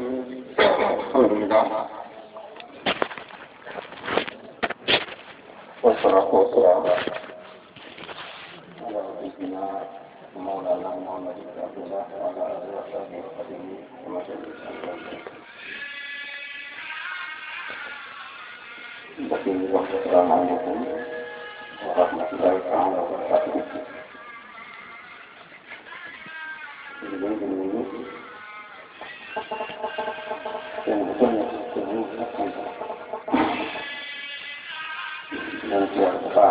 الحمد لله والصلاة والسلام على سيدنا مولانا محمد بن عبد الله وعلى آله وصحبه وسلم كما بقي السلام عليكم ورحمة الله تعالى وبركاته nanti apa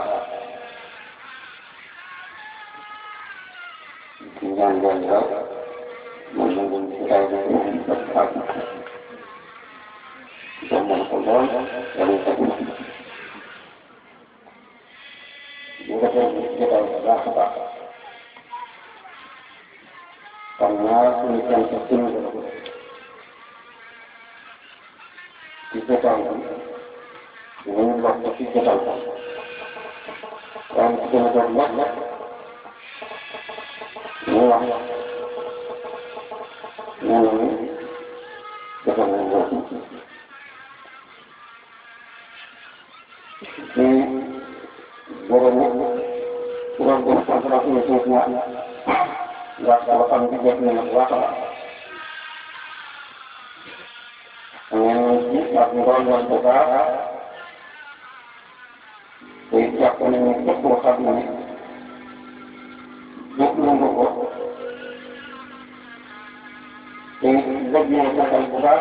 yang janggal menunggu kita ini tetap zaman kodol yang kedua juga kita berapa karena pemikiran sistem kita tahu ini waktu kita tahu dan kita berbuat semua yang ini kita membuat ini boleh kurang berkonsentrasi untuk semua nggak kalau juga punya masalah Yang lakukan dan buka Setiap ini kekuatan ini Dukung buku Ini lebih akan buka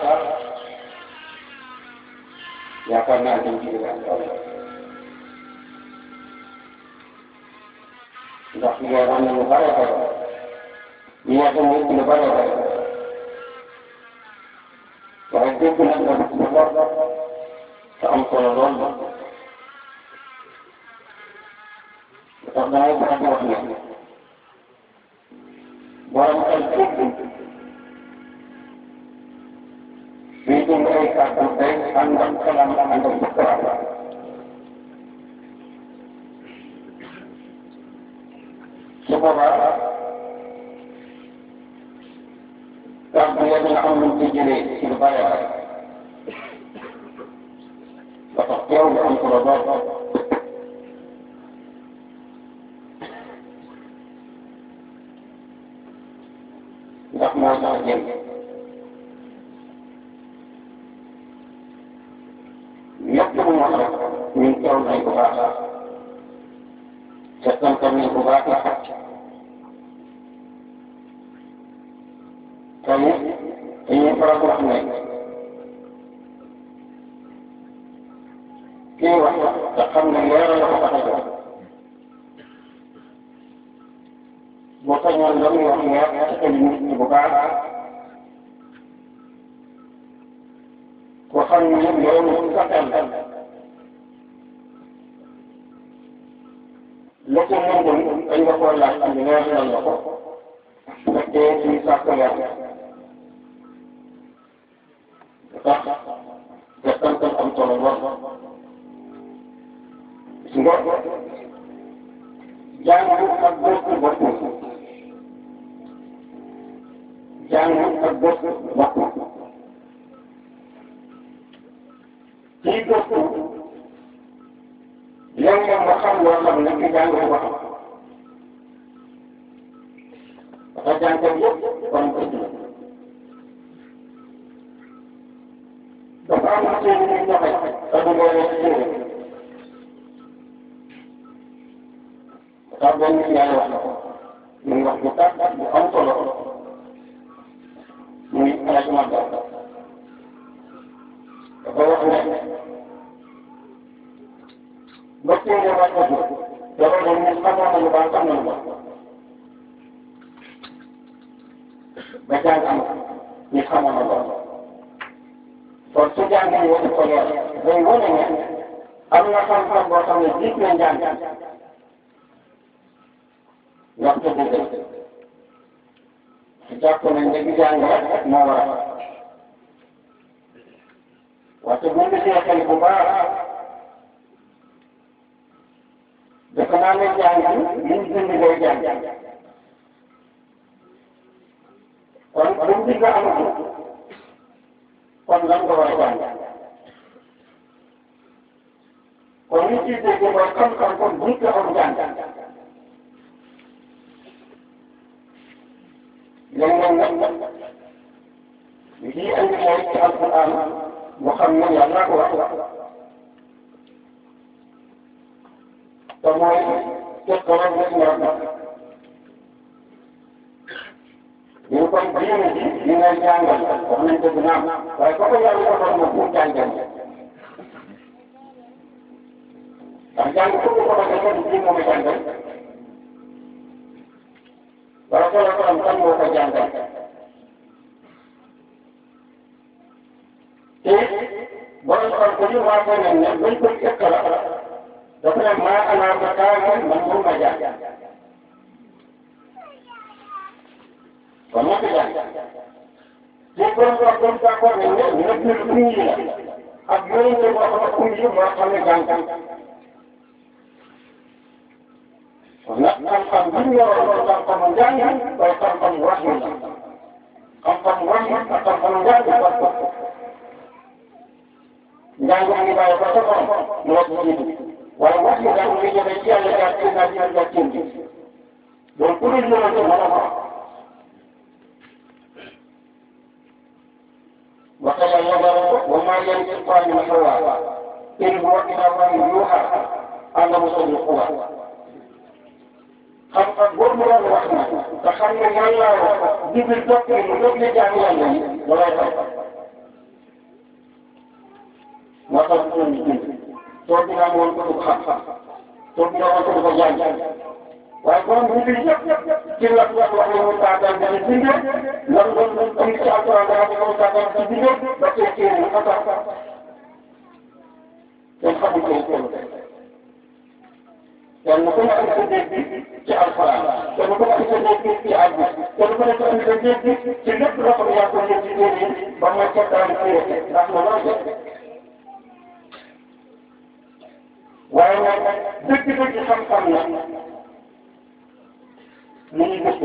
Ya karena ada juga Tidak punya orang yang buka ya Dia pun tidak pada Bahkan itu pun ada sebab Sampai Allah Tetap naik pada wakilnya Barang itu Itu mereka sampai Anda selama Anda berkerasa Sebab Sampai yang akan menjadi Silbaya Bapak jauh dalam kurabah Tidak mau saja Lihat ke rumah Minta naik ke bawah Setan kami ke bawah Kami ingin peraturan naik Kiwa Takkan mengira yang kata Bukan yang kami ingat sekali dibuka. Bukan yang dia mengatakan. Lepas mungkin ayah kuala dengan yang apa. Seperti di sakya. Tetap datang ke kantor Allah. Sehingga jangan terbuka berpuasa. jangan terbuk waktu. Hidupku yang membakar waktu lagi jangan waktu. Maka jangan terbuk orang itu. Bapak masih ini sampai satu bulan itu. Sabun ini yang waktu. Mengakukan bukan tolong. muy ala ci màggal dafa wax ne mbokk yi nga wax ko dafa ne ñu xamoon nañu baax xam nañu baax ba jàng am ñu xamoon na lool kon su jàng ñu wax ko leer day wane ne am na xam-xam boo xam ne jiit na njàng wax ko dëgg jàpp nañ ne bi jàng rek moo war a waxtu bu ñu seetee bu baax dafa naa ne jàng liñ bind ngay jàng kon bu mu digg amatu nga war a jàng kon li ciy dégg mooy xam-xam kon buñ ko am jàng léeg-léeg nag li ciy andi mooy ci alquran mu xam ne yàlla ko wax te mooy tekkalam gis nga ñu kon diine ji li ngay jàngal wax nañ ko dina am waaye ko ko yàlla ko doon moom pour jàngal ndax jàng ko ko ko defee du ji moom a jàngal wala ko la ko am kan moo ko jàngal te borom xam ko ñu waa ko ne ne bañ koy ëkk la dafa ne maa ana ba kaa man moom ma jàng kon moo ko jàng te borom wax doon d'accord ne ne nekk na lu yi la ak yeneen yi boo xam ne kum yi moo xam ne jàng kon nag xam-xam bi ñu yoroon mooy xam-xamu njàng waaye xam-xam wax la xam-xam wax ak xam-xam njàng wax ko njàng mi ngi bàyyi ko sa borom moo ci jiitu waaye wax yi daal muy jógee ci yàlla jaar ci naaj yi jaar ci bi donc ku dul yonent mën a ko وقال الله وما ينطق عن الهوى إن هو إلا وحي يوحى أنه صدق xam-xam boobu mu doon wax na te xam ne yàlla wax jibil topp mu jóg ne jaam yàlla yi loolay tax moo tax ñu doon bind toog bi naa woon ko du xam-xam toog bi naa woon ko du ko jàng waaye borom bu bi yëpp ci la wax wax ne mu taataan dana bindee lan doon am ci alquran dana ko mu taataan ci bindee ba tey téere yi ko tax kenn xamul ko ko kenn ku ne am sa dégg ci alquran kenn ku ne am sa dégg ci àggu kenn ku ne am sa dégg ci lépp loo xam ne yaa ko yëg ci téere yi ba mooy cottaan téere ndax ma loo jot waaye nag dëgg-dëgg xam-xam na mu ngi gëstu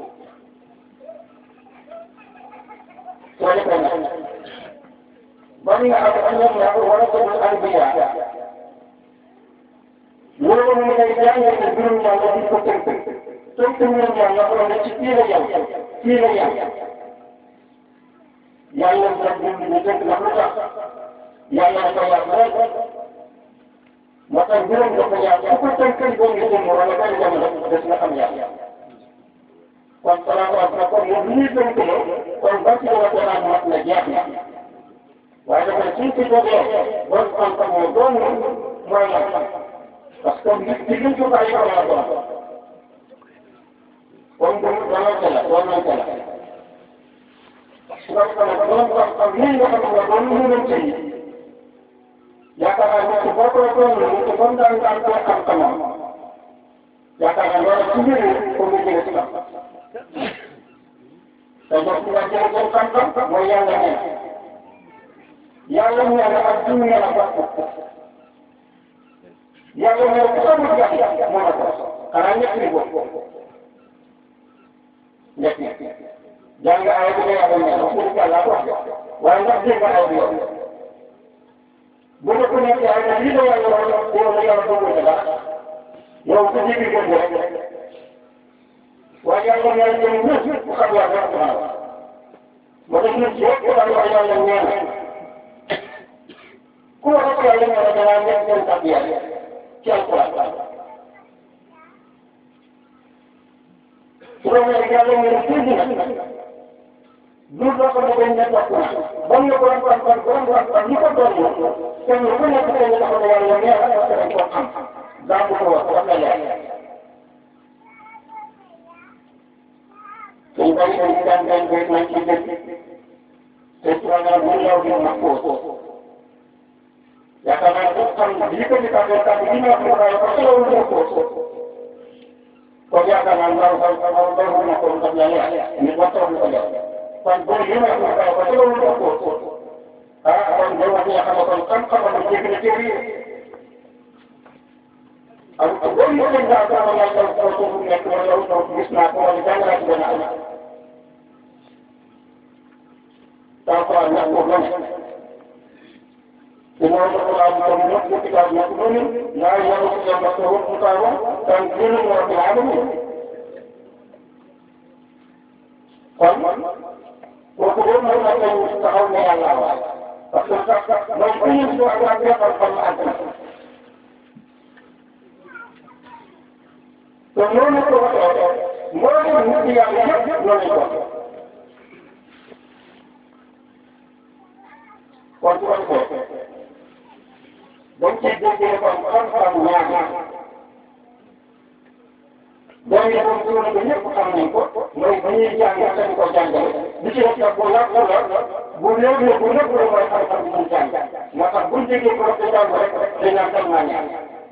soo defee nag ba nga am am na ñaar wala ko anbiya loolu mu ngay jàngal ne mbirum yàlla di ko tënk tënk mbirum yàlla xool ne ci fii la yem fii la yem yàlla nga bind ñu tënk ndax lu tax yàlla dafa yàq rek moo tax mbirum dafa yàq ku ko tënkal boo ngi jëm wala benn jamono des na xam yàlla kon salaamaaleykum na kon moom li ñuy tënkale kon ba ci la ko naan mat na jeex na waaye dafa suñ ci jógee bon xam-xam moo doon mooy la parce que nit ki liñ ko bàyyi ko la doon kon bu doonante la doonante la su ko defee nag borom xam-xam lii nga xam ne doon mënante yi yaakaar naa ne boo ko doon te comme daan daan koy xam-xamam yaakaar naa loolu ci mbir yi pour nga jëlee ci kam te boo ci nga jëlee seen xam-xam mooy yàlla nee yàlla nee na ak jiw nee na bokk yàlla nee ku xamul yàlla moo la ko xanaa ñett ni bokk ñett ñett jàng ay bi nga yàlla nee wax dëgg yàlla wax waaye ndax dégg nga ay bi yow bu nga ko nekk ay na lii la yàlla wax yow la yàlla dogal ne dara yow ku jibi gën rek waaye yàlla nee na ñoom ñëpp ku xam yàlla wax naa moo tax ñun yëpp daan wax yàlla nee na ku wax ak yàlla nee na danaa nekk seen tab yàlla ci alquran su ko nee yàlla nee na tuuti na du loo ko bëggoon ne topp na ba mu ne ko kon kon kon kon kon ñi ko doon yow kenn ku nekk tey nga taxaw ne yàlla nee na parce que dañ koo xam daa ko wax wax na leer suñ bari dañ daan daan koy nañ ci dëkk te programme bu law bi ma ko yaakaar naa ko xam li ko di tàggee tàgg li ñu wax mu daal ko xelal mu ko kon yaakaar naa ndaw ndaw ndaw ndaw na ko ndax yàlla ni ko toog ko def kon boo li ma ko daal ko xelal mu ko ah kon boo wax nga xam kon xam-xam la jéggi na téere yi ak boo ñu ko daal ko wala ko ko ko nekk wala yow ko gis naa ko wala jàng naa ci benn am taw ko ak ko إنه القرآن الكريم كتاب مكنون لا يمسه مسه كتابا تنزيل من رب العالمين kon kooku boobu mooy la koy taxaw ne yàlla waay parce que mooy bu ñu si wax ak defal xam àgg na te noonu ko waxee mboolem nit yàlla yëpp noonu ko kon su ko defee dañ ciy déggee kon xam-xam ñaar boo ñu doon suuna ba ñëpp xam nañ ko mooy ba ñuy jàng dañ ko jàngale bi ci def nag bu yàgg la bu néew ne bu nëbb la mooy xam-xam bi ñu jàng moo tax buñ déggee ko te jàng rek dañ naan dem naa ñaan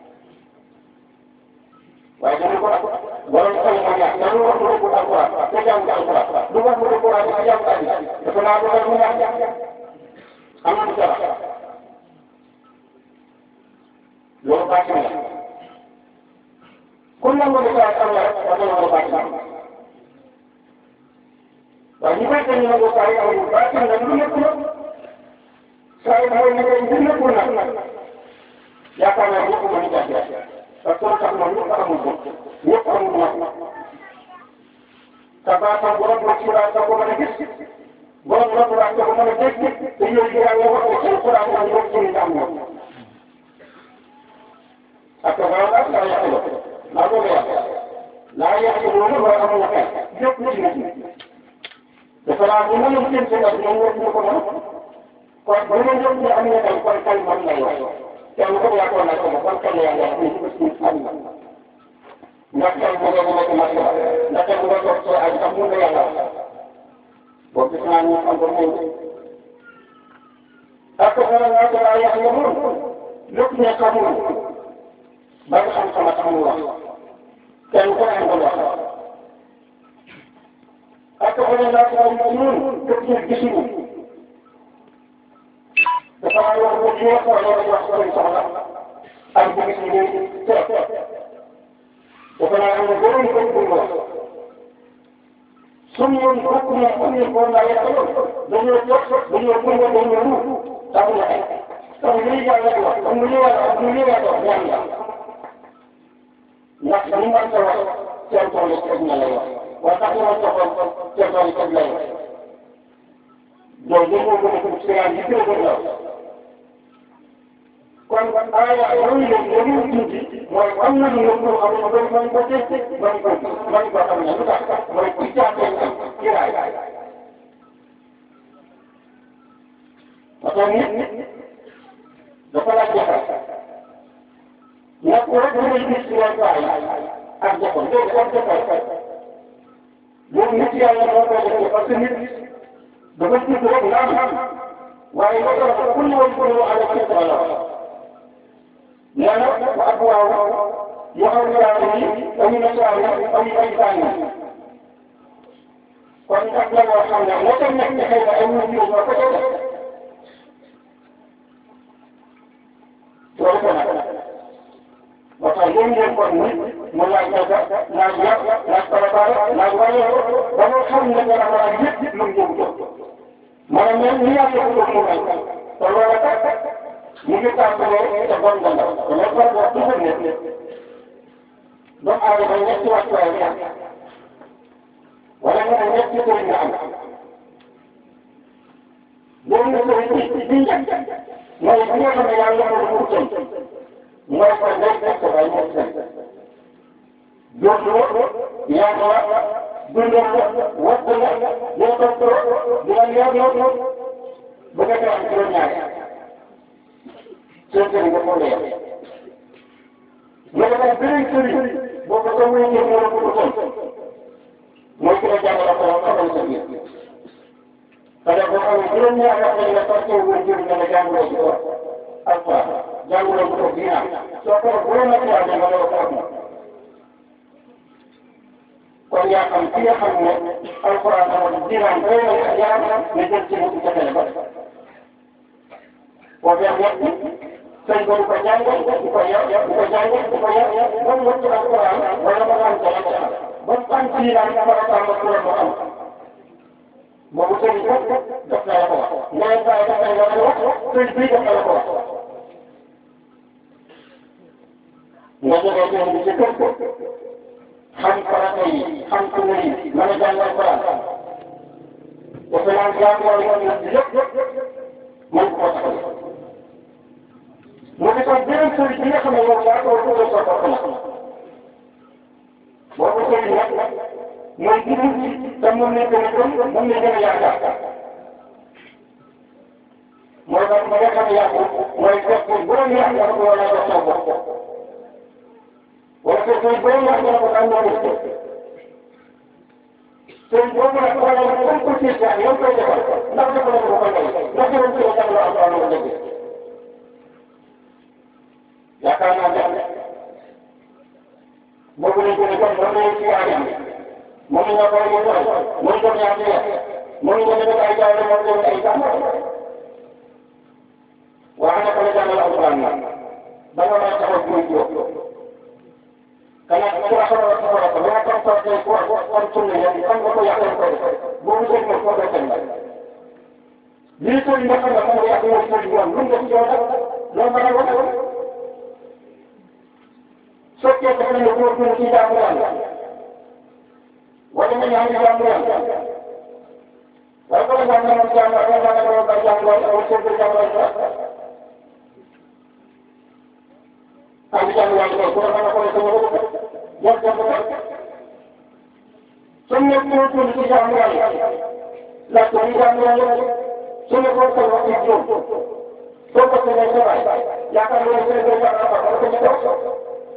waaye dañu ko borom xel ma ñaan dañu wax mu dëgg alquran te jàng alquran du wax mu dëgg alquran te jàng alquran dafa naa dogal mu ñaan am na du dara loolu baax na kon nag mooy saa am na rek wax dëgg yàlla baax na waaye ñu koy tënk nag saa yi amul baax na lu nekk la saa yi mooy ne lu nekkul nag yaakaar naa ñëpp mën a jafe parce que tax na ñëpp amul ko ñëpp amul nag te baaxam borom la ci daal da ko mën a gis borom la ko daal da ko mën a dégg te yooyu yàlla wax ko ci Alxuraan la ñu wax ci am na ak waaw daal laa yàq la laa ko yàq laa yàq loolu wala amul xel yëpp ci nit dafa laa bu mën a jëm seen ak ñoom ñoo ko mën kon bu ma jëm ne am na kay kon kay man lay wax kenn ko yàqoon na ko ma kon kay yàlla wax ni ko ci am na ndax kay bu nga nekk mat la ndax kay bu nga toog soo ay sax mun nga yàlla wax boo gis naa ñu am ko moom ak ko naa ko laa yàq la moom lépp ne xamul ba nga xam sama tax mu wax kenn ku ne ko wax ak ko ne naa ko ay ñun képp ñu gisuñu dafa am wax bu ñu wax wala wax ko soxla ak bu gis ñu te dafa naa am na borom ko bu wax suñu yoon bokk na am ñu ko naa yàq dañoo jox dañoo ko dañoo lu tax na kon li yàlla wax comme lu ñu wax lu ñu wax ñaan la ndax li nga ko wax seen tool yi teg na lay wax waaye tax na ma joxoon seen tool yi teg lay wax donc li mu gën a tudd si yi gën a gën a kon aaya yooyu la yooyu tuuti mooy am na lu nga xam ne mooy mooy ko teg mooy ko mooy ko xam ne lu tax mooy ku jàppee am kiraay parce que nit dafa la jafe nekk rek da ngay gis yoon waay ak jafe léegi ak jafe loolu nit yàlla moo koy defee parce que nit dafa tudd rek nga am waaye nga ko wax ku ñëwoon ku ñëw àll ci la nee na wa ak waaw yoo xam ne daal ni amu na saa yi amu ay saa yi kon ak la loo xam ne moo tax nekk xëy na ay nit ñoo ko def loolu ko nag moo tax yéen ngeen kon ni mu laaj naka laaj yàq laaj préparé laaj wàññi ba nga xam ne dana war a yëpp yëpp lu mu jëm jëm maanaam même ni yàlla ko mu may te loolu kat mu ngi tàmbalee te bon nga ndaw te loolu kon wax toujours ne doomu aadama ñetti wàccuwaay nga am wala nga ne ñetti sëriñ nga am loolu sëriñ bi bi njëkk mooy bi nga xam ne yàlla moo ko wutal mooy ko ndey fekk bay ñett seen jooju yaatu la dundal la watt la dina toppatoo dina yor yor bu fekkee am juróom-ñaari seen sëriñ nga ko leer nga defal beneen sëriñ boo ko ko wéyee moo la ko wutal mooy ki la jàngal ko xamal sa biir parce que boo xamee juróom-ñaari at lañ la toppatoo wóor jëriñ nga jàngaloo ci ko alquran jànguloo bu ko diina soo ko bu la nekk yaa nga loo ko am kon yaa xam ki nga xam ne alquran amul diinaam doy na ak yaram nga jël ci mu jotale ba boo fee ñett sëñ ba du ko jàng du ko yar du ko jàng du ko yar ba mu wëcc alquran wala ma xam ko la ca ba mu am diinaam dafa la tàmm pour mu am boobu sëñ bi daf na la ko wax nga leen bàyyi daf na la ko wax sëñ bi daf na la ko wax xam ku ne mën a jàngal Alxuraan dafa naan jaamu yàlla lépp mën koo taxawal mu ne ko beneen sëriñ bi nga xam ne moom yaa ko tuddee sa bopp la boobu sëriñ nag mooy dugub ji te moom lañ gën a gëm moom lañ gën a yaakaar mooy ba ba nga xam ne yàqu mooy fekk bu doon yàq nga ko wala sa bopp wala fekk bu doon yàq nga ko am na lu sëriñ boobu nag wala comme ko ci sa yow koy defal ndax dafa la ko koy ndax yow ci la la am am dëgg yaakaar naa ne boobu lañ gën a gëm moom lañ ci yaayam moom la ñu koy yëngal mooy doon yaa ngi yàq mooy nga def ay jaay la moo doon ay jàmm waaye nag la jàngal alquran nag ba nga may taxaw buy jóg kana ku la xamal ko ko la tam ko ko ko ko tunne ya kan ko ko yàqal ko boobu dégg nga ko ko tënk lii ko nga xam ne moom yàq mo ko ñu lu nga ci yow lo ma la wax sokkee ko ne ko ko ci jaamu yàlla wala nga ñaan jaamu yàlla wala ko ñaan na jaamu wala nga ko ba jaamu wala ko ko jaamu wala am jaamu yàlla ko ko na ko ko ko ya jaamu sunne ko ko ci jaamu yàlla la ko jaamu yàlla sunne ko ko ko ci jaamu ko ko ne ko yaakaar naa ne ko jaamu ko ko ko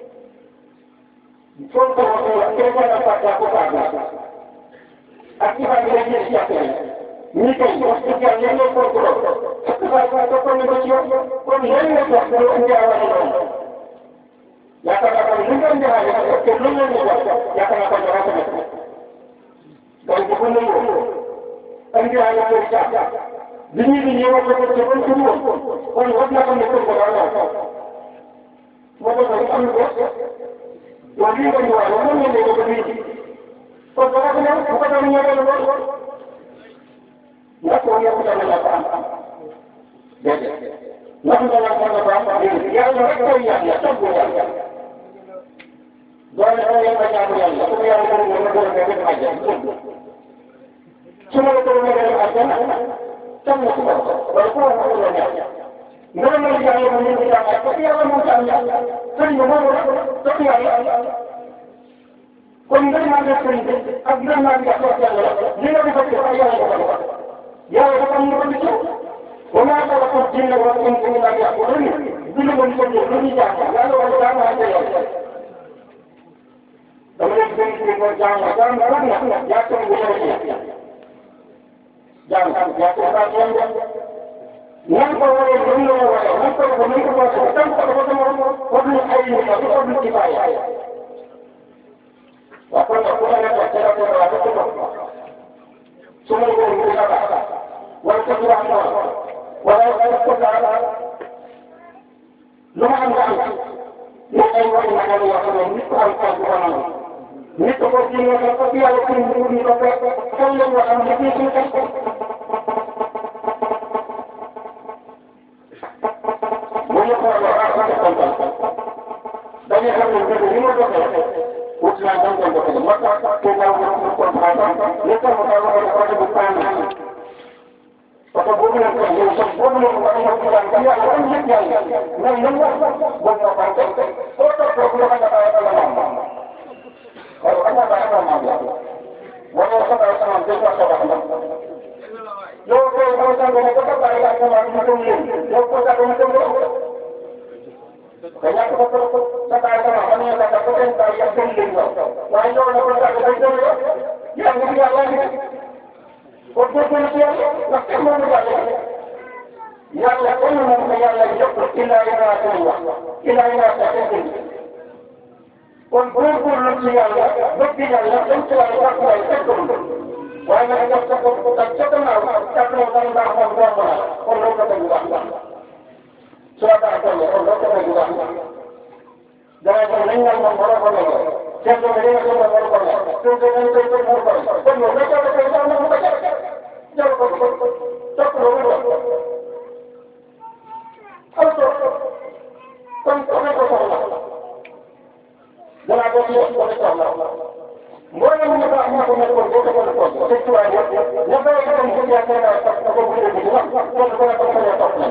Contoh waktu kita dapat lakukan akibat dari siapa ini kan waktu yang yang kontrol akibat waktu penegosian kemudian yang waktu dia awal itu ya kan akan bukan dia ada kemudian dia ya kan akan berapa dan kemudian kan dia ada kerja Bini bini waktu kerja pun semua kan waktu akan berapa Maka kita wali ko wa wa mo ne ko ni ko ko ko na ko ko ni ya lo na ko ya ko na la pa de na ko na ko na pa de ya lo ko ya ya to ko ya do na ko ya ba ya ya ko ya ko ni ko ko ne ma ja sumo ko ne ga ta na tan ko ko ko ko ko ya Ndara mo ya yo mo ni ya ko ya mo ta ya sëriñ bi moom la topp yàlla kon ngir maa ngi sëriñ bi ak ngir maa ngi topp yàlla li nga defal ci ay yàlla dafa defal yàlla dafa am lu ko ci wa maa xalaqa jinna wal insa illa liya'budun dina mën ko jël lu ñu jàng yàlla wala daa maa jël yàlla dama leen gën ci ko jàng jàng rek na yaa ko bu yàlla ci jàng yaa ko ba jàng nan ko waree nan la waree nan ko ko nan ko ko ko tan ko ko ko fadlu ay ni ko fadlu kifaya wa ko ko ko na ko tera ko wa ko ko sumu ko ko ka ka wa ko ko ma wa la ko ko ka lu ma am nga am ni ay wa ma na ya ko ni ko am ko ko na ni ko ko ci ni ko ko ya ko ni ko ko ko ko wa am ni ko dañuy xam ne mbir mi ma doxee wut naa dañ koy doxee moo tax te ñaaw na mu comprendre li tax mu tax ma ne oto bu paan oto boobu lañ koy yow sax boobu lañ war a ñëw ci daan yàlla dañ yëg yàlla mais nan la boobu moo paan tey soo toog foofu la nga bàyyi ala maam waaye xam nga bàyyi ala maam yàlla wala sa bàyyi sama deux fois sa bàyyi yow koy boo sàngoo ne ko sa bàyyi la sama ma ko yéen yow ko sàngoo ne ko kaya ko ko ko sa tayo sama kami ang katapusin tayo ang piling mo. Why no na kung sabi ko yo? Yang hindi alam ni. Kung ko ko siya, nakita mo ba yan? Yang la ko mo kaya la yo ko ila ina sa iyo. Ila ina sa iyo. Kung ko ko lo siya, bakit niya la kung siya la ko ay sa ko. Why na ko sa ko ko sa ko na sa ko na ba ko ko ko. Kung lo ko ba surat al-Qur'an Allah ta juga jangan meninggal memperoleh siapa meninggal memperoleh itu dengan itu memperoleh penuh mereka bekerja untuk membaca jangan kau tak perlu Auto kan kau kau salah jangan kau tidak kau salah Boleh sëñ tubaab yëpp ña bëri itam bu ñu yaakaar parce que boobu ñu ngi wax kenn ku nekk dafa ñëw topp nañ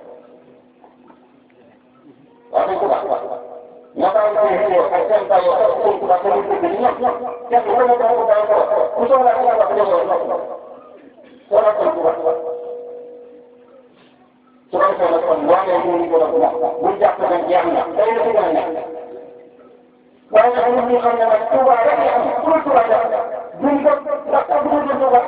waaw sëñ tubaab ña bàyyi ko yi ñëw ak seen bàyyi ko sëñ tubaab ko ñu dugg ñoom kenn ku nekk dafa ko bàyyi ko ku soxla ku nekk dafa ñëw topp soxla sëñ tubaab su ko defee nag kon waaye ñu ngi ko def moom buñ jàpp ne jeex na day la ci gën a nekk waaye nag ñun ñu xam ne nag Touba rek la am pour Touba def duñ ko ndax tax duñ ko Touba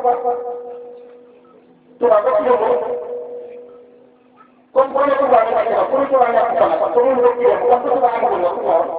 Touba ba ci yóbbu comme boo nee Touba rek la pour Touba nekk ko nag te ñun rek ci yóbbu comme Touba amagul la pour ñëw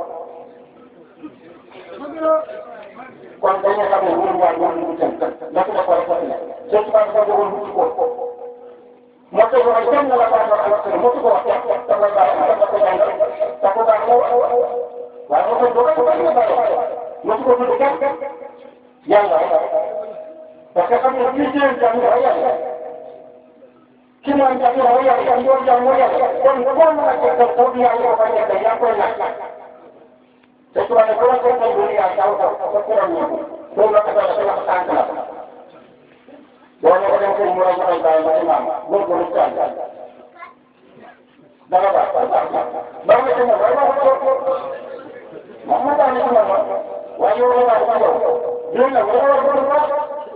kon dañuy xam ne ñun waa ñun ñu jëm ndax dafa war a fas ne seen Touba dafa bëggoon wuti ko moo tax wax kenn la ko wax ak moo ko wax da koy bàyyi da koy jàngal da ko baax waaye moo koy doog a bàyyi moo ko tudd kenn yàlla parce que xam nga kii jëlee jàng mooy yàlla ki naan jàng mooy yàlla ki doon jàng mooy yàlla kon boo mën a jël taw bi yàlla ko bañ a def yaa koy laaj te su ma ne bu la ko defee lu yàlla taw taw ko kuram ñu loolu la ko doon dafa wax tànk la boo ne ko dem sëñ mu lay joxe bàyyi ma imaam góorgóorlu ci àll danga baax baax baax baax na ci moom waaye maa ko moom moo tax ñu ci moom waaye yow la baax ci yow yéen nag da nga war a góorgóorlu baax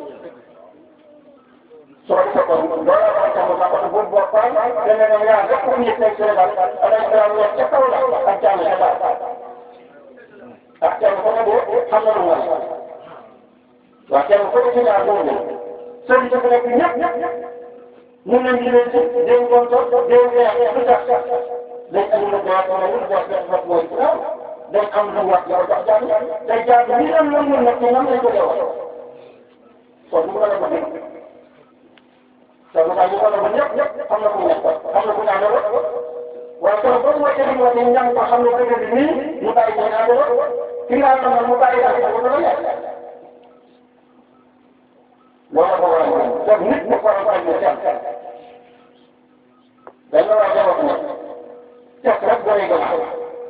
soo defee kon loolu la wax tamit sax bu bu baax dana ne ñaar rek pour ñu teg Sénégal avec la wax ca kaw la ak jàmm ca baax ak kenn ku ne de xam na lu mu wax waaw kenn ku ne ci ñaar boobu sëriñ bi nekk ñëpp ñu leen di leen ci déw doon toog déw weex lu tax dañ am lu baax wala lu baax def wax mooy waaw dañ am lu wax yow jox jàng day jàng ñi am la mun nag ñoom lañ ko dee wax kon mu mën a ko dégg te lu tax ñu mën a ko ñëpp ñëpp xam na ku nekk xam na ku ñaan la waaye kon boo wàccee li mu wax ni ñaan ko xam ne dëgg bi nii mu bàyyi ko ñaan la ki nga xam ne mu bàyyi daal ko dana nekk loolu la ko war a mën donc nit mu war a bàyyi ñu seet dañ la war a wax ne seet rek boo yëgee wax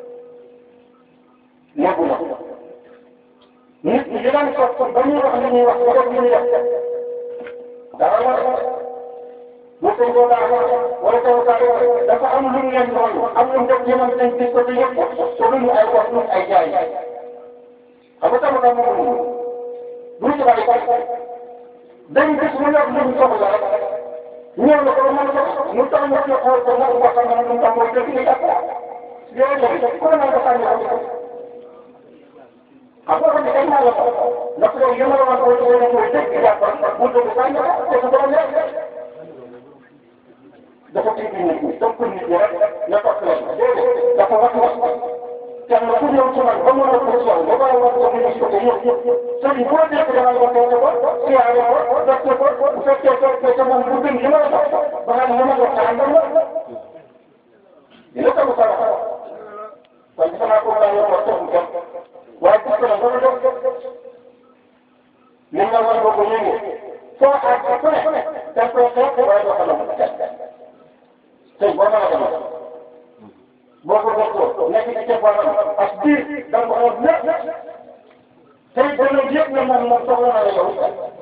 léegi na nit ñi di daan toog ba ñuy wax li ñuy wax ba def li ñuy def dara war bu ko ko daa wala ko daa dafa am lu ñu leen doon am lu def ñoom dañ gis ko te yëpp te duñu ay wax duñu ay jaay xam nga tamit moom bu ñu ci bàyyi dañ gis mu nekk lu mu soxla rek ñëw na ko ba mën ko mu tax ñu ci xool ko nag wax na mu tax mooy dëgg ni jàpp yooyu ko na ko sànni ko xam nga ne dañ naa la ko ndax loolu yëma la woon ko ci wala mooy dëgg jàpp bu dëgg sànni ko te ko doon nekk dafa tëj nit ñi donc nit ñi rek na topp leen déedéet dafa wax wax kenn ku ñëw ci man ba mën a ko ci yow ba bàyyi wax ko mu gis ko te yëpp sëriñ boo nekk damay waxee ko siyaare ko def ko bu fekkee fekkee sa moom bu gën li ma la jox ba nga ne ma jox sa àndal la dina ko sa wax kon gis naa ko daa yor wax toog kenn waaye gis ko nag dama jox li nga war ko ko yëngee foo àgg ku ne da koy xeex waaye doo ko doon tey boo mën a demal boo ko bokkoo nekk ci ceeb wala ak biir da nga ko xool lépp tey ba léegi yëpp ne moom moom soxla na la yow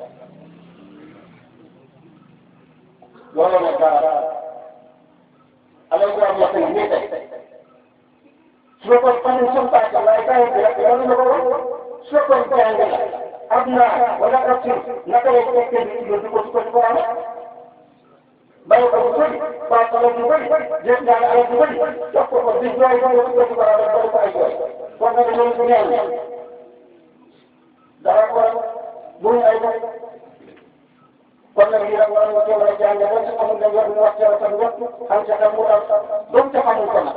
loolu nag dara alal bu am yàq yi nii tey su ko xamul suñu paase waaye kaay bi rek loolu la ko wax su ko jàng la am naa wala ak si naka lay fekkee ni di ko di ko di ko amee bàyyi ko bu bëri paase la bu bëri jël naa la alal bu bëri jox ko ko di jooy ba ko di ko amee ba ko ay jooy kon nag loolu du ñaan dara ko bu ñu ay kon nag lii rek war nga cee war a jàng ba ci xamul ne war nga wax cee wax ak xam ca xam mu daal doom ca xamul ko nag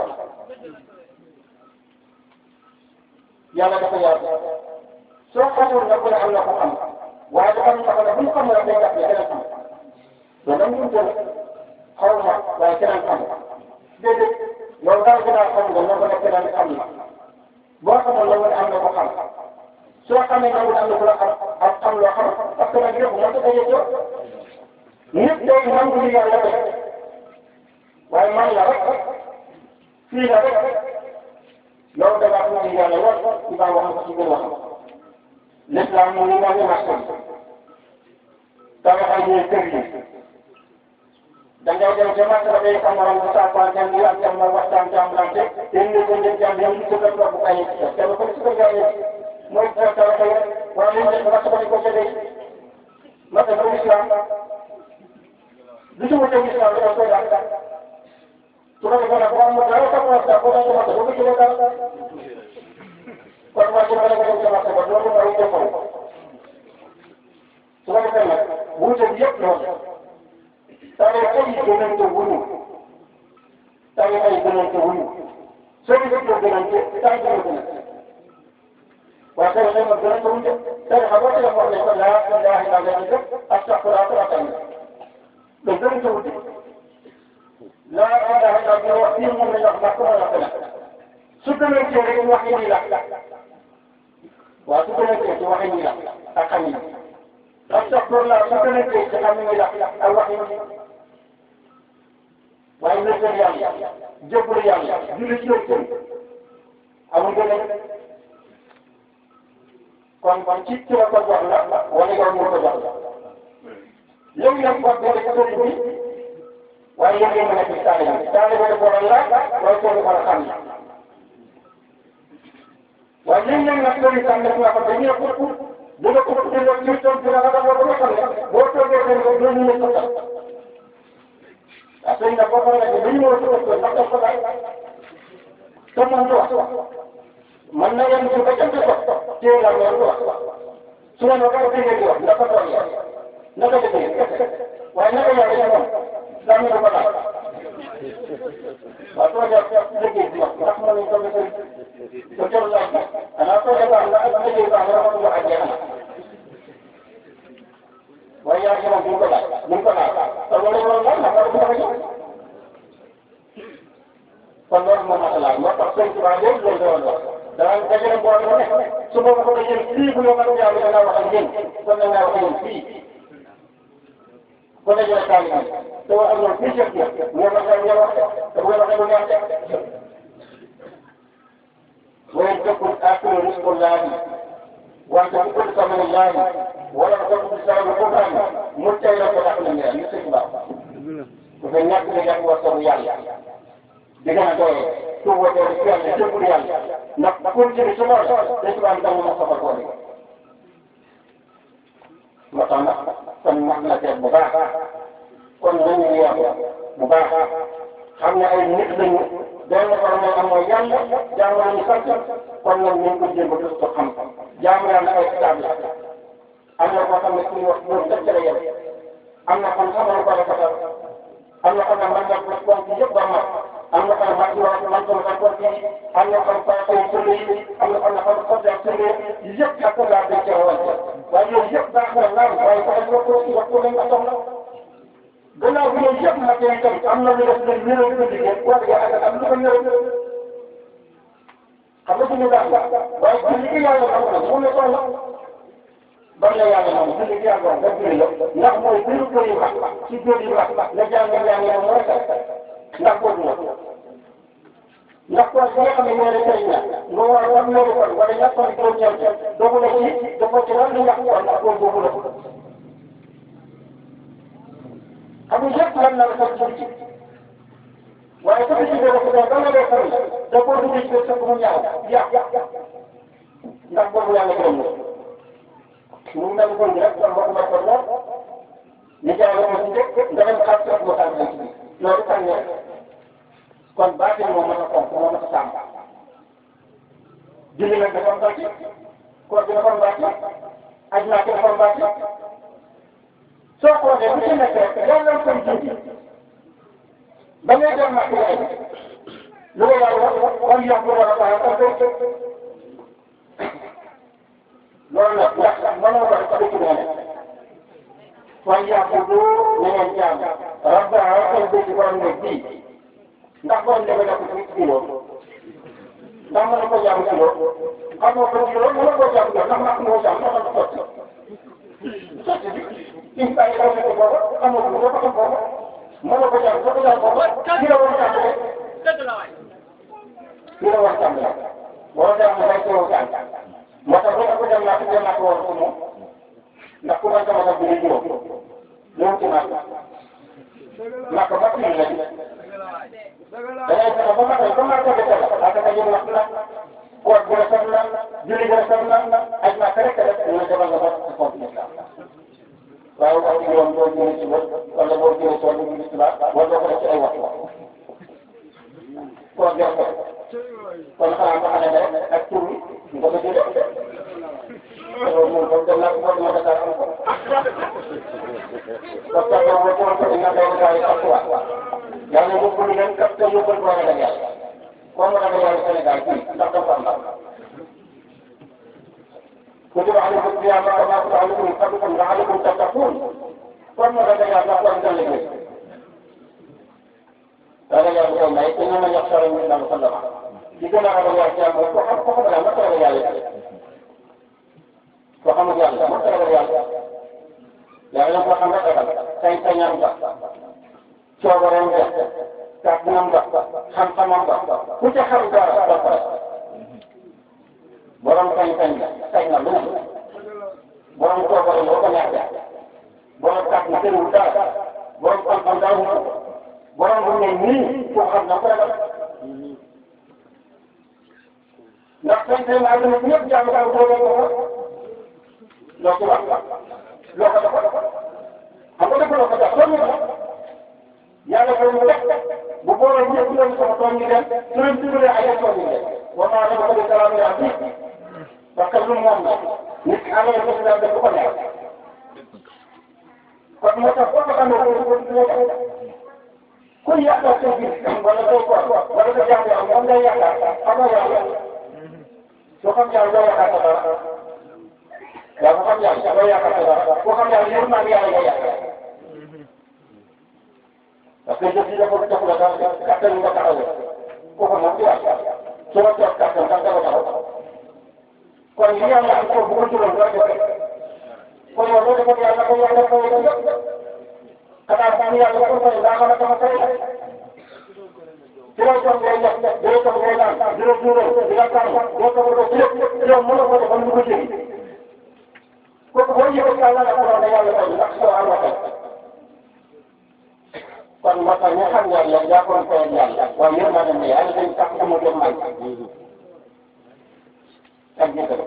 yàlla dafa yaatu soo xamul nga ko ne am na ko xam waaye dafa am sax ne bu ñu xamul rek day jàpp ne keneen xam loolu nag ñu jël xaw ma waaye keneen xam déedéet loolu daal gën a xam nga nga ko ne keneen xam na boo xamul la nga am na ko xam soo xamee nangu am na ku la xam ak xam loo xam parce que nag yëpp moo tax a yëg yow nit day nangu li yàlla def waaye man la rek fii la rek loolu da ngaa nangu yàlla lool ci baa wax ko ci gën wax l'islam mu ngi nangu maskan ñooy kër yi da ngay dem ca marché ba day sa morom bu saafara jàng yi ak jàmm waxtaan jàmbalante yéen ñu ko njëkk jàmm yéen ñu ko def bu ay kenn ko ci ko jaay mooy taw taw taw wala ñu def marché ba di ko jëlee marché ba islam du ci wute islam dafa koy daal su ko defee nag boo amul dara sa poche daal boo demee marché ba ko jëlee dara kon marché ba la ko dem ca marché ba loolu mooy jëfoo su ko defee nag wuute bi yëpp loolu tawee ay gënante wuñu tawee ay gënante wuñu soo ko jëlee gënante taw bi nga gënante waaye tawee ay gënante wuñu tawee xam nga tawee wax nañ ko laa ilaaha illa llaah astaghfirullah wa atuubu ilayh gënante wuñu laa ilaaha illa llaah wax fii moom la ñu wax ndax ko mën a wax su gënantee rek wax yi nii la waaw su gënantee ci wax yi nii la ak xam yi astaghfirullah su gënantee ci xam yi nii la ak wax yi nii waaye wéetal yàlla jébbalu yàlla julli ci yéen amul gën kon kon ci ci la ko jox la wala yow moo ko jox la yow yaa ko boole ci sëriñ bi waaye yow yaa mën a gis taalibe bi taalibe bi boole la waaye soo ko mën a xam waaye léegi nag nag sëriñ tam def nga ko dañuy ëpp dina ko ëpp dina ci toog dina la boo ko xam ne boo toogee seen ko dina ñu ne ko sax waaw sëñ bi boo ko waxee dañu war a suba ndax daf ko daal te moom du wax man na yem ci ba jant ko téye la loolu du wax su ma nee ba déggee di wax ndax ko toog yow naka déggee waaye naka yow dañu moom daa ñu ko daal waaw soo dee déggee di wax ndax mën nañu toog sëñ ko jël laaj bi xanaa soo dee baax na ak déggee baax na dafa wax ak jeex waaye yaa ngi moom duñ ko laaj duñ ko laaj te loolu loolu la ndax loolu dafa ñëw kon loolu moom moo laaj moo tax sëñ Tuubaa léegi loolu doon wax danaa dajale mbooloo mu nekk su boobu ko yéen fii bu ñu mën a jaamu danaa wax ak yéen kon nag naa wax ak yéen fii ko dajale taal bi te wax ak ñoom fii chef bi ñoo ma xam ñoo wax te bu waxee bu neex وإن تكن آخر رزق الله وأنت تقول ثمن الله ولا تقول بسبب القرآن متى فتحنا من المسك بعض وفي الناس اللي جاءوا وصلوا يعني بجانا دوي هو دوي يعني تقول يعني نقول في سمار ليس عن دم مصطفى قولي مطعنا سمعنا مباحة كن من مباحة xam ay nit lañu benn borom am mooy yàlla jaamu nañu sant kon nag ñu ngi ko jéem a gëstu xam-xam jaamu yàlla ay kitaab la am na koo xam ne suñu wax loolu dëgg la yem am na xam xamal ko rafetal am na xam ne man nga ko ponk yëpp ba mat am na xam mat yoo man ko ma ponk yi am na xam faako yi sële yi am na xam ne xam xobbee sële yi yëpp ak laa dañ cee wante waaye yooyu yëpp baax na naam waaye ko wax ko wax ko lañ nga soxla gannaaw bi ñoom yëpp nag yéen tamit am na lu def leen wéral ko liggéey war nga ak am lu ko ñëw xam nga suñu baax waaye ci li yàlla xam na mu ne soxla ban la yàlla moom ci li yàlla nga bëri la ndax mooy biru kër yu baax ci biir yu baax nga jàng jàng yow mooy sax ndax boobu la ndax kon bi nga xam ne ñoo ne sëriñ la nga war war loolu kon wala ñàkk kon juróom ñeent doogu la ci dafa ci war lu ñàkk kon ndax boobu la xam nga yëpp lan la la sax ci waaye su ko ci dee dafa ba nga dee xarit da koo dugg ci sa mu ñaaw yàq ndax boobu yàlla gërëm na mu mel ko rek kon boo ko may ko lool ñu jaay la ko ci njëkk nga dem xaar sa mu tànn ci biir loolu tànn ñeent kon baatin moo mën a fonk moo mën a sàmm julli nag dafa am bàcc koor gi dafa am bàcc aj naa ko dafa am bàcc soo xoolee bu ci nekk rek yàlla koy jiitu ba ngay dem ak yaay lu ko yàlla wax kon yokk war a baax ak koy loolu nag ndax mënoo war ko dëkk nee kon yàqudu na ngeen jaam rabbaha seen bëgg borom ne bii ndax borom ne ko def ci kilo ndax mën na ko jàmm kilo xam nga ko kilo mën na koo jàmm kilo ndax mak moo jàmm ndax man ko sotti sotti bi in bàyyi ko ko booba xam nga ko booba xam booba mën na ko jàmm soo ko jàmm booba ki la war jàmm rek ki la war jàmm rek boo jàmm bay ko jàmm moo tax bu ko dem naa ko dem naa ko war ko moom ndax ku bañ sama bi ni juróom ñëw ci nag naka ba fii la da ngay fexe ba matal ba matal ko la ak ka jëm wax la koor bu rafet la julli bu rafet la aj na rek rek ñu defal nga ba ci compte l'islam waaye wax dëgg yoon boo jëlee ci bët wala boo jëlee ci wàllu gis la wala doo ko def ci ay waxtu koor jox ko kon xanaa nga xam ne rek ak tur bi nga ko jëlee loolu moom comme dem naa ko moom ma Dakar am ko parce que boobu boo ko dina doon gars yi ak waa yàlla yóbbu ñu leen kat te yóbbal ko ragal yàlla comme ragal yàlla Sénégal fii ndax dafa am ndax كتب عليكم الصيام كما كتب عليكم من قبلكم لعلكم تتقون kon ma ragal yàlla wax dëgg yàlla ragal yàlla yow may te ñoo ñax sara ñu dal sallama ci gën a ragal yàlla ci mooy ko xam ko xam yàlla ma ragal yàlla ko xamul yàlla ma ragal yàlla yàlla ko xam rek ragal sañ sañam ba coobareem ba kàttanam ba xam-xamam ba ku ca xam dara ba pare borom sañ-sañ la sañ na lu ne borom coobare loo ko neex def borom kàttan tëriwul dara borom xam-xam daawul borom bu ne nii koo xam na ko ragal ndax sañ-sañ la àdduna bi ñëpp jàmm daal boo ko loo ko wax loo ko dafa xam nga dëgg loo ko def loolu la yàlla ko mu def bu boole ñëpp doon sama tool ñu dem su leen dimbalee ay tool ñu dem wa maa dama ko di salaam yaa bi parce que lu moom la nit ki amee ko daal def ko neex kon moo tax foo ko xamee ko ko ko ko ku yaakaar sa biir wala say ko wala sa jàng am moom ngay yaakaar xamoo yàlla soo xam yàlla doo yaakaar sa dara yaa ko xam yàlla doo yaakaar sa dara koo xam yàlla yëpp maa ngi yàlla ngay yaakaar parce que jëf yi dafa jox la daal kàttan nga taxawee kooku moom du yàlla su ma toog kàttan da nga taxaw kon li yàlla am ko bu ko juróom doo defee kon yow loo defee yàlla ko yàlla fay la yëpp xanaa xam yàlla ko fay daa mën a sama fay la ci lay toog ngay def di lay toog ngay naan di la juróom di la tànn doo ko doo ci lépp yow mën na ko defal lu ko jëriñ kooku boo yëgee yàlla la ko wax ne yàlla fay ndax soo am waxee kon moo tax ñu xam yàlla jàppoon ko yàlla waaye yéen maa dem ne yàlla dañ tax sama dem man ak jëkkër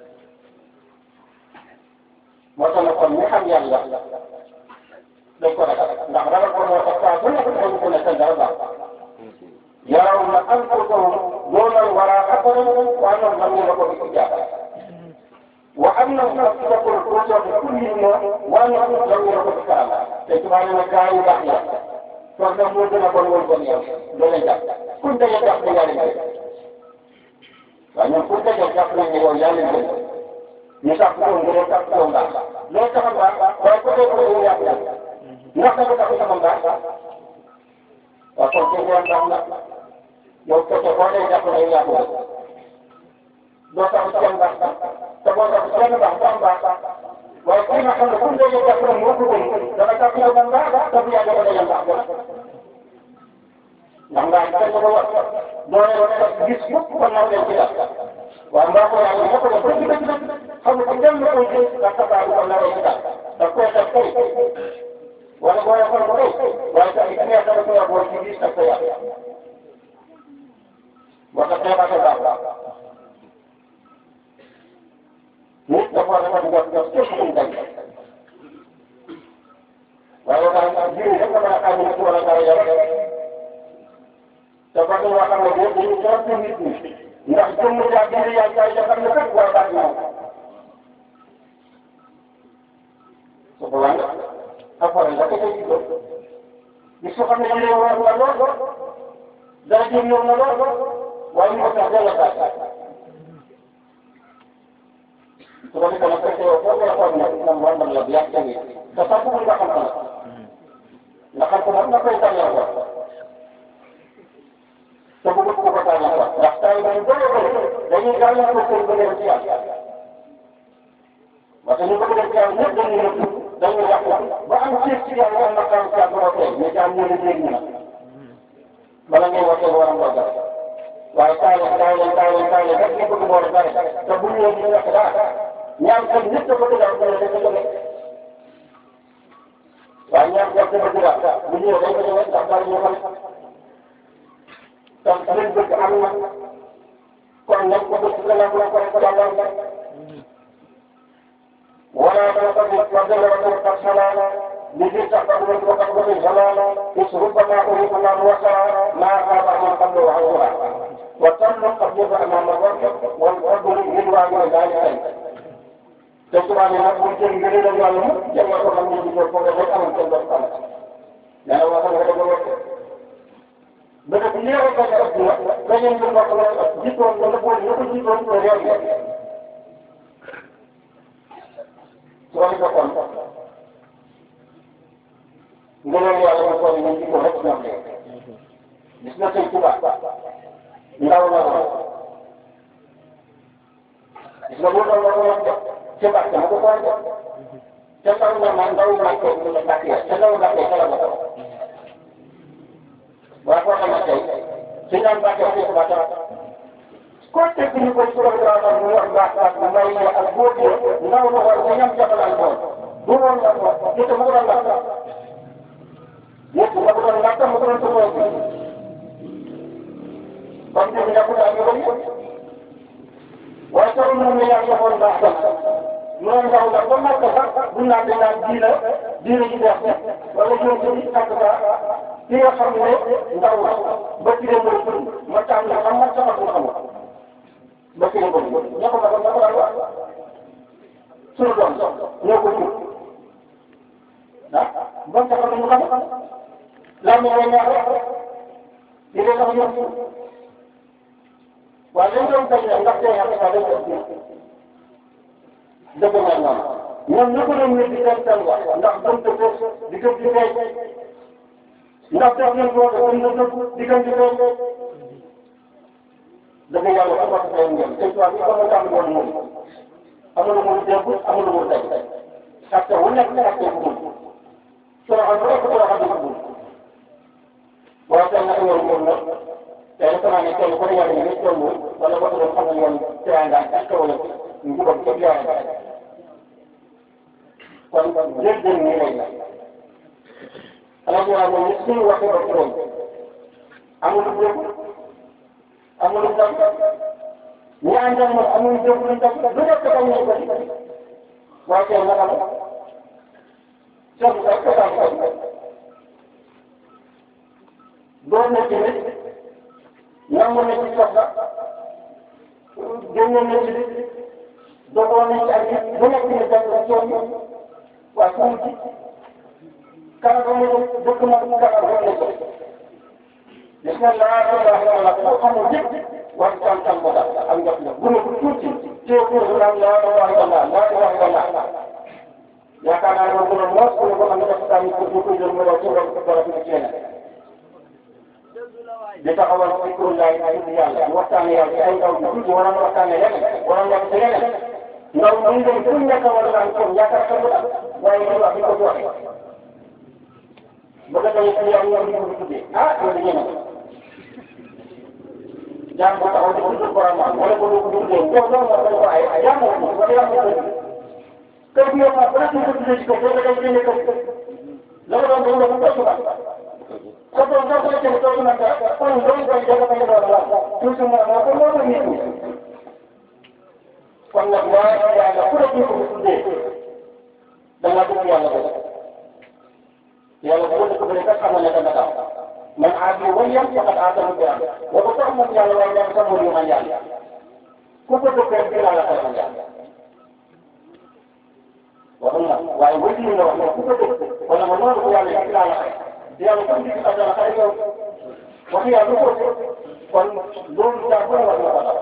moo tax nag kon ñu xam yàlla dañ ko ragal ndax ragal ko moo tax saa bu nekk dañ ko ne sa dara baax yaraw na an ko doon doonal wara xabaran waa noonu man ñu la ko di ko jàpp wa am na sax ci la ko ko soxla kulli mo waa noonu man ñu la ko di kaala te tubaab ne gaa yu baax ya kon nag moo gën a bon woon bon yow doo leen jàpp kuñ daje jàpp ne yaa leen gën waaye ñoom kuñ daje jàpp nañ ne yow yaa leen gën ñu sax ko nga doon sax ko mbaax loolu taxam baax waaye ko dee ko yow yaa ko ndax dafa tax sama mbaax waaw kon ci yoon baax na yow kese boo dee jàpp ne yow yaa ko gën doo tax ci yoon baax te boo tax ci yoon baax doo am baax waaye kii nga xam ne kuñ daje jàpp ne moo ko gën dana jàpp ne man baax te bu yàggee ko daje baax ndax ngaa kenn ko wax doole woon gis yëpp kon naw leen ci la waaw mbaa ko yàlla nga ko def dëgg dëgg dëgg xam nga kenn koy jël ndax sa baax ko nawee ci daal daf koy def kay wala boo yàqal ko kay waaye tamit ki nga xam ne ko yàqoon ci gis daf ko yàq moo tax dépassé baax nit dafa war a def jot jot képp ku mu dañ waaye daal jiw rek nga mën a xam ne ci wala dara yow te ba ñu wax ne boobu dañuy tontu nit ñi ndax jëmm jaa biir yaa jaay ja xam ne kat war baax na su ko wàññi après nga ko ci góor gis nga xam ne yéen a war na lool dara jëm ñëw na lool waaye ñu ko tax delloo baax su ko defee nag fekkee yow foofu la xool nag moom war na la bi yàq tamit te sax bëggul nga xam ko nag nga xam ko moom nga koy tànnee ko te bëgg ko ko tànnee ko ndax tay dañu bëri bëri dañuy gàllankoor ko seen bëgg ci yàlla parce que ñu bëgg dem ci yàlla ñëpp dañuy nëbb dañuy yàq ba am ceeb ci yàlla am na xam ci yàlla ba tey mais jaam ñu ne dégg ñu nag bala ngay wootee war a mbogal waaye taay leen taay leen taay leen taay leen rek nga bëgg boole bare te bu ñu ñu wax dara ñaam kan ñëpp dafa dëgg am dara dafa jóge ko bëgg daal bu ñëwee dañ ko ñëwee ndax daal ñu xam donc liñ bëgg am na kon nañ ko bëgg nga nangu ko rek jàllal wala dana ko gis wax dëgg la ko tax xalaat li fi tax ba mu ko tax ba muy xalaat is rubbama uridu man wasa ma xaaba man qablu wa hawla wa tamma qablu amama rabb wal qablu min wa ma dalika te tubaab yi nag bu jël ngëneel ak yàlla mu jël ko xam ne ci ko ko rek amul kenn doon xam nee na waxal nga dëgg wax ba dëgg li nga ko ëpp na dañu ñu bokk la jiitoon ba nga boole ñu ko jiitoon te réew mi su ko defoon ngëneel yàlla mu toll ñu jikko rek ñoom de gis na sëñ tubaab ndaw na ko gis nga bu doon la ko wax ci bàq ma ko ko def te ndaw na ma ndaw bàq mu ne bàq ya te ndaw bàq ya la ko waaye koo xam ne tey su ñu naan bàq ya ko bàq ko teg ñu ko ci loolu daal mu wax baax baax bu may ne ak góor yi ndaw na war ko ñam jabalaan ko bu woon la ko nit mu ko doon lakk nit ma ko doon lakk mu ko doon tumoo ko comme ni nga ko daal ñu bëri waaye soo moom la yaa joxoon baax ba moom ndaw la ba màgg sax bu naan di naan diina diina ji deex wala ñoom ci takk ba ki nga xam ne ndaw la ba ci dem mooy tur ma tàmm la xam ma sama ko xamul ba ci dem mooy ñoo ko magal ñoo ko daan wax suñu doom ñoo ko jur ah ba mu taxaw ñu xam laa ma woon ñaar di leen wax ñoom waaye dañ doon bañ a ndax tey yàlla dafa dañ ko dëgg na ñoom ñoom ñoo ko doon wér di seen seen wax ndax gëm ko di gëm di feeñ ndax def nañ ko gëm na dëgg di gëm di feeñ dëgg yàlla su ko defee ngeen te tubaab bi comme tàmm woon moom amul mu dégg amul mu tey parce que wu nekk ak tey bu toroxal bu nekk toroxal bu bul waaye tey nag yow moom nag tey dafa naa ne kenn ku ne yàlla ñu ngi toll wala ba doon xam ne yoon teraanga ak wala njubam képp yàlla kon jërëjëf nii lay la xanaa ñu naan moom suñu waxee ba turam amul lu dégg amul lu dam ñi àndal moom amul lu dégg lu dam lu nekk dañ ñu ko waaye tey naka la soxna ko daan ko doon na ci nit nangu na ci soxla génne na ci dogoon na ci ak nit bu nekk ni def la coono waaye fu mu ci kala ba mu dëkk ma kala ba mu ko gis nga laa ko wax wala ko xamul yëpp war tam tam ko daal am nga bu ne bu tuuti tee ko naan laa ko wax wala laa ko wax wala yaakaar naa ne moom bu ne moos bu ne ko am na def tamit pour ñu koy jël mu daw ci wàllu ko dara ci keneen di taxawal zikru laay ay yàlla waxtaane yàlla ay ndaw yu tuuti waroon waxtaane leneen waroon wax ci leneen ndaw ñu dem fu nekk wala naan kon yaakaar sa bu waaye ñu wax di ko joxe ba nga tey ci yàlla ñu ko tuddee ah loolu yéen jaam bu taxaw di ko tudd borom wala ko du ko tuddee ko do mo ko ay jaam ko wala yàlla ko kër bi yow ma ba ko tuddee ci ko do nga génne ko la nga doon do ko ko Kalau orang boleh jadi tuan nanti, orang boleh jadi jaga pada orang. Tu semua apa mau ni tu? Kalau buat yang ada pun tu tu dengan tu yang ada. Yang pun tu mereka sama dengan kata. Man adi wayam fakat ada rupiah. Waktu man yang lain yang sama dengan yang. Kupu tu kerja lah kalau yang. Walaupun, walaupun wajib ni orang kupu tu, walaupun orang tu yang lain yàlla kon di ko dara xëy yow wax yàlla ko kon loolu daa ko war na ko dara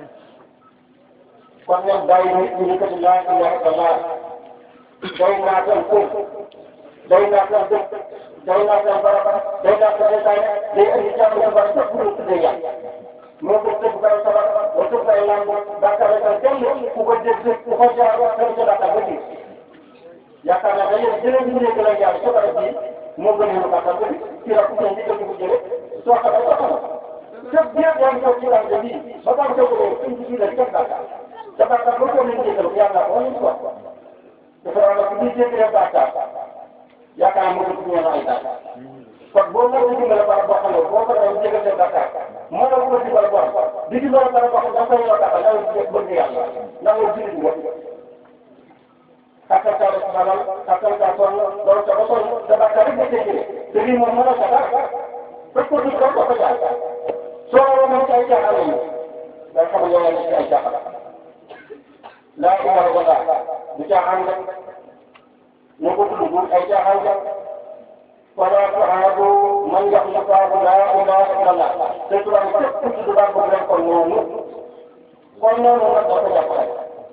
kon ñoom bàyyi nit ñi ñu ko ci laa ilaha illallah day naa tan ko day naa tan dëkk day naa tan baraba day naa tan seytaane day indi jàmm ci barab sax bu ñu tuddee yàlla moo ko tëgg barab sabar wa tëgg ay lamb bàkkaar ak jàmm ku ko dégg ku ko jaar wax dara ca bàkkaar ba ci yaakaar naa dañuy jëlee ñu nekk la yàlla ca barab bi moo gën a yóbbu bàttal bi ci la ku ne njëkk a ko jëlee soo xamee soo xamee fépp bien yaa ngi toog ci rajo bii ba baax a jógee suñ ci biir la di def bàttal te bàttal boo ko leen jéggal yàlla ko wala quoi dafa war a ku ñuy jéggalee bàttal yaakaar naa mënul ñëw ay dara kon boo mënul dimbale barab boo xam ne boo ko doon jégal seen bakkaar moo la ko dimbale borom di dimbale barab boo xam ne da nga koy yor dara da nga bëgg yàlla da nga jullit nga xakkal kaa def xalal xakkal kaa sonn loolu sa ba sonn sa bakkaar rek nga jëlee te lii moom mënoo sa dara fekk ko dugg ko ko jaar soo waroon a ci ay caaxaan lañu da nga xam ne yow yaa ngi ci ay caaxaan laa ilaha illallah du caaxaan nga ñu ko tudd ay caaxaan nga wala tuaadu man yaxluqaahu laa ilaha illallah te tubaab képp ku tudd baax boobu rek kon noonu kon noonu nag dafa jàppale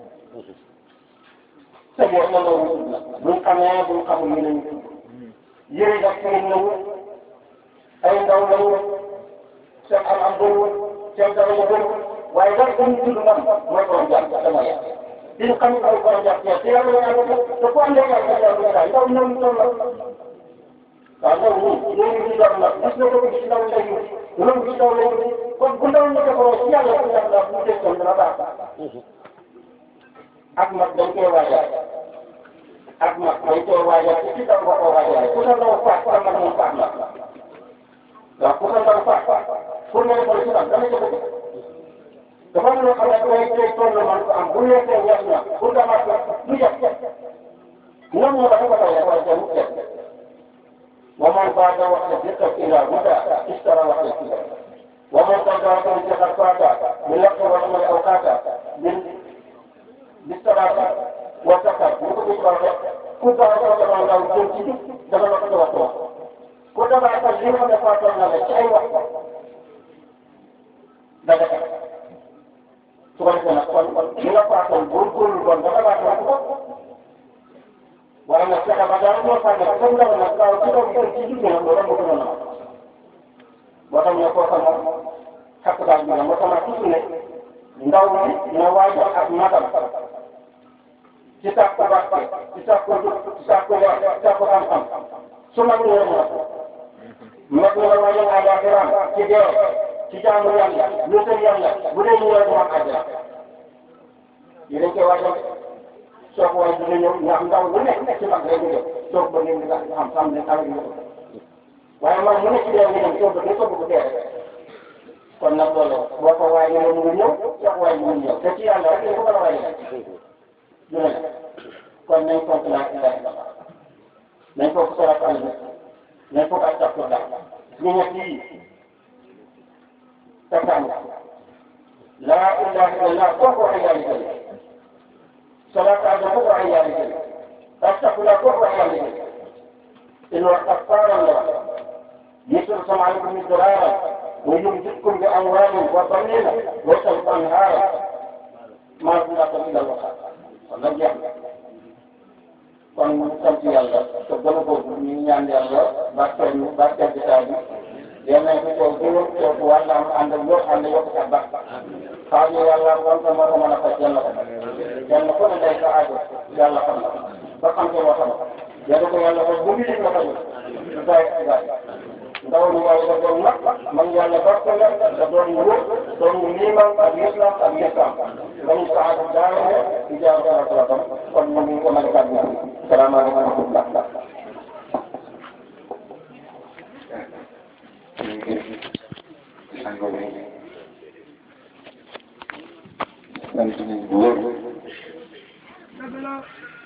te boo na loolu tudd la buñ xamee buñ xamul ñu lañu tudd yëri daf fiin nañu ay ndaw lañu seen am am bëriwul seen dara ya bëriwul waaye dara dañu tudd man mooy borom jàpp dama yàq diñ xam ay borom jàpp te yàlla yàlla te ku àndee yàlla yàlla daal ndaw ñoom ñoom la waaw loolu ñun yooyu ñu doon nag gis nga ko gis ndaw lay wut loolu gis ndaw lay wut kon bu ndaw ñu defaroo si yàlla si yàlla bu dee kon dina baax ak mag dañ koy waajal ak mag dañ koy waajal ci ci ndaw nga ko waajal ku sa ndaw faat sa mag moom faat la waaw ku sa ndaw faat pour nga defal si ndaw dana jëfe dafa am loo xam ne day day toll man ko am bu nekkee ñett na pour nga mat du jëf ñoom ñoo dafa ko taw dafa jëm jëf ومن بعد وقت ذكر إلى هدى اشترى وقت الكبر ومن قد ذكر فات من وقت ورحم الأوقات من بالصلاة والزكاة وكتب الصلاة كنت أقول لك أن لو جنتي دخل وقت وقت كنت أقول لك أن فات لنا أي وقت بدأ سبحانه وتعالى من فات البركول والبركة وقت waaye nag fexe ba daal moo xam ne comme ndaw nag daaw ci doon gën ci jigéen ñi loolu moo ko doon am boo xam ne koo xam moom xàq daal bi moo tax toujours ne ndaw mi na waajal ak magam ci sàkku barke ci sàkku jub ci sàkku leer ci sàkku xam-xam su mag ñëwee mu mag ñi la waajal àllaaxiraam ci dee ci jaamu yàlla lu seen yàlla bu dee ñëwee mu am àjjana yi dañ koy waajal soo ko waaye dina ñëw ndax ndaw lu nekk ci mag lay ñëw soo ko bëggee nga xam xam ne xale bi waaye man mu nekk ci yow ñu soo bëggee soo bëgg dee rek kon nag loolu boo ko waaye ñëw mu ñëw soo ko waaye mu ñëw te ci yàlla rek dañ ko mën a waaye du ne kon nañ fonk laa ilaha illallah nañ fonk salaatu ala nabi nañ fonk astafurlah ñu ñett yi takkaan laa ilaha illallah koo ko waxee yàlla jël صلاة على الربع عيالك فاتقوا لا كفر عيالك إنه كفار الله يسر سمعكم الضرارة ويمددكم بأموال وبنين وسوف أنهارا ما زلت إلا الوقت والله يحمد kon mu sant yàlla te gën a boobu ñu ngi ñaan yàlla barkeel ñu barkeel jotaay bi yal nañ ko toog gëwëm toog wàlla am ànd ak yoo ànd yokk sa baax xaar ñu yàlla wan ko moo ko mën a faj yàlla ko kenn ku ne day sa aajo yàlla xam na ba xam ko loo xam yàlla ko yàlla ko bu mu la ko ñu bàyyi ci bàyyi ndaw ñu waaye da doon mag mag yàlla barke la da doon wóor doon liiman ak islam ak islam dañu sa aajo daawee di jaar dara dara tam kon ñu ngi ko mën a kàddu salaamaaleykum wa rahmatullah sant nañ bu wóor